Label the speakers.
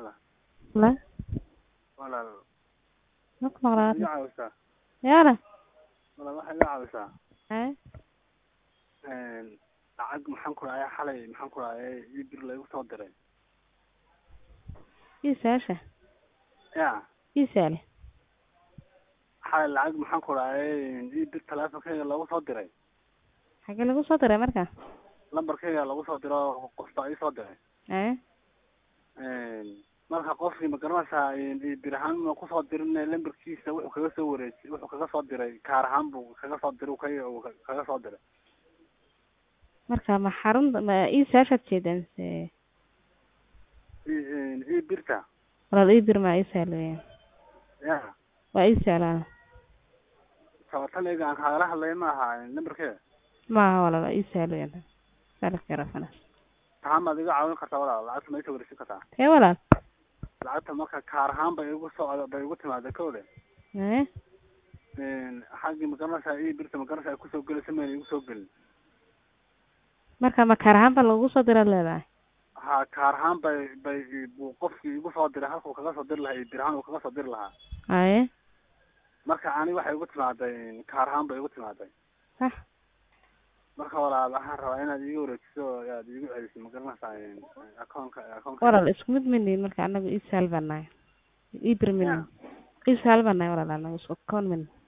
Speaker 1: hela
Speaker 2: la
Speaker 1: walaal
Speaker 2: ma ku maqlaa
Speaker 1: iga caawisaa
Speaker 2: yaana
Speaker 1: walaal waxaa iga caawisaa
Speaker 2: haye
Speaker 1: lacag maxaan ku dhahay xalay maxaan ku dhahay ii bir laygu soo diray
Speaker 2: ii saasha
Speaker 1: ya
Speaker 2: ii saale
Speaker 1: xalay lacag maxaan ku dhahay ii bir teleefonkeyga lagu soo diray
Speaker 2: xagee lagu soo diray marka
Speaker 1: lambarkeyga lagu soo diro qof baa ii soo diray
Speaker 2: haye
Speaker 1: marka qofkii ma garanaysaa bir ahaan ma kusoo dirin lambarkiisa wuxuu kaga soo wareejiyay wuxuu kaga soo diray kaar ahaan buu kaga soo diray uu ka kaga soo diray
Speaker 2: marka ma xarunta ma ii saashaad jeedaa mise
Speaker 1: ii birta
Speaker 2: walaal ii bir maa ii saal weeyaan
Speaker 1: ya
Speaker 2: waa ii saalaan
Speaker 1: tabataniga aan kaagala hadlaya ma aha lambarkeeda
Speaker 2: maaha walaal waa ii saal weeyaan saalka rafanas
Speaker 1: tahaan baad iga caawin kartaa walaal lacagta ma isoo wareejin kartaa
Speaker 2: tee walaal
Speaker 1: lacagta marka kaar ahaan bay igu soo bay igu timaada kowde
Speaker 2: haye
Speaker 1: xaggii ma garanaysaa ii birta ma garanaysaa kusoo gelaysa mayna igu soo gelin
Speaker 2: marka ma kaar ahaan baa lagu soo diraad leedahay
Speaker 1: ha kaar ahaan bay bay buu qofkii igu soo diray halkuu kaga soo diri lahaa iyo bir ahaan uu kaga soo diri lahaa
Speaker 2: haye
Speaker 1: marka ani waxay igu timaaday kaar ahaan bay igu timaaday
Speaker 2: sax
Speaker 1: marka walaal waxaan rabaa inaad iiga wareejiso oo aad iigu celiso ma garanaysaa akoonka akoonka
Speaker 2: walaal isku mid mini marka anagu ii saal baan nahay ii bir mini ii saal baan nahay walaal anagu isku koon mini